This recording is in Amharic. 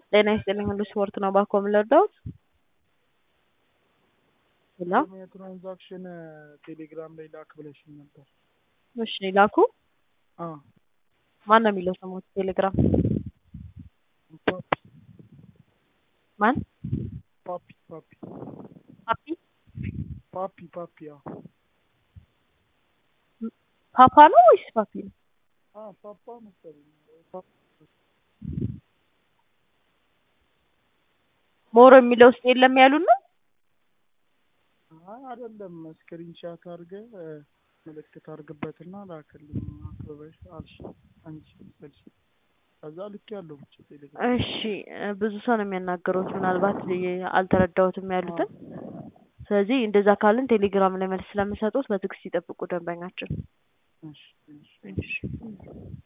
ጤና ይስጥልኝ ሁሉ ስፖርት ነው ባኮ የምንወደውት ሄሎ የትራንዛክሽን ቴሌግራም ላይ ላክ ብለሽኝ ነበር። እሺ ላኩ አዎ ማን ነው የሚለው ስሙ ቴሌግራም ፓፒ ማን ፓፒ ፓፒ ፓፒ ፓፒ ፓፒ አዎ ፓፓ ነው ወይስ ፓፒ ነው አዎ ፓፓ መሰለኝ ፓፒ ሞሮ የሚለው ውስጥ የለም ያሉን ነው አይ አይደለም ስክሪንሻት አድርገህ ምልክት አድርግበትና ላክልኝ አክብበሽ አልሽ አንቺ ስልሽ ከዛ ልክ ያለው ብቻ ቴሌግራም እሺ እ ብዙ ሰው ነው የሚያናገሩት ምናልባት ል- አልተረዳሁትም ያሉትን ስለዚህ እንደዛ ካልን ቴሌግራም ላይ መልስ ስለምሰጡት በትዕግስት ይጠብቁ ደንበኛችን እሺ እሺ እሺ